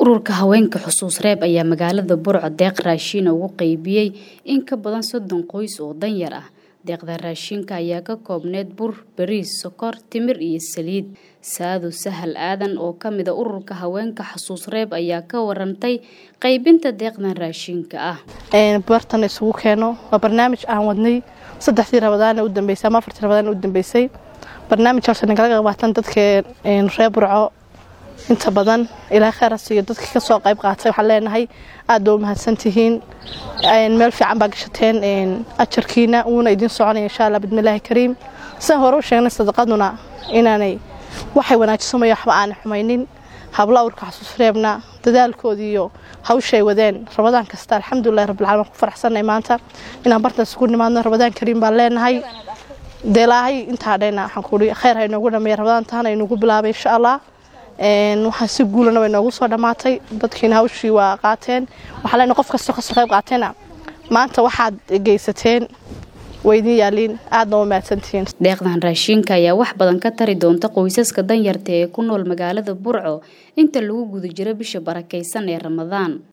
ururka haweenka xusuus reeb ayaa magaalada burco deeq raashiina ugu qaybiyey in ka badan soddon qoys oo danyar ah deeqda raashinka ayaa ka koobneyd bur bariis sokor timir iyo saliid saado sahal aadan oo kamid a ururka haweenka xusuus reeb ayaa ka warantay qaybinta deeqdan raashinka ah bartan isugu keeno waa barnaamij aan wadnay saddexdii rabadaana u dambeysay ama afartii rabadaana u dambeysay barnaamijkaas nagala qaybqaatan dadka reer burco inta badan ilaa kheyr hasiiyo dadkii kasoo qayb qaatay waxaan leenahay aad ba u mahadsantihiin meel fiican baa gashateen ajarkiina wuuna idiin soconaya insha allah bidmillaahi kariim sidaan hore u sheegnay sadaqaduna inaanay waxay wanaajisamaya waxba aanay xumaynin hablo awrka xasuus reebna dadaalkoodii iyo hawshay wadeen rabadaan kasta alxamdulilahi rabbilcalamin ku faraxsanay maanta inaan bartan isugu nimaadno rabadaan kariim baan leenahay dee ilaahay intaa dhayna waxaan kuuhi kheyr ha inoogu dhameeya rabadaan tahana inugu bilaabay insha allah waxaa si guulana way noogu soo dhammaatay dadkiina hawshii waa qaateen waxaa leenahay qof kastoo kasoo qayb qaateena maanta waxaad geysateen waydiin yaaliin aadna u mahadsantihiin deeqdan raashinka ayaa wax badan ka tari doonta qoysaska danyarta ee ku nool magaalada burco inta lagu guda jiro bisha barakaysan ee ramadaan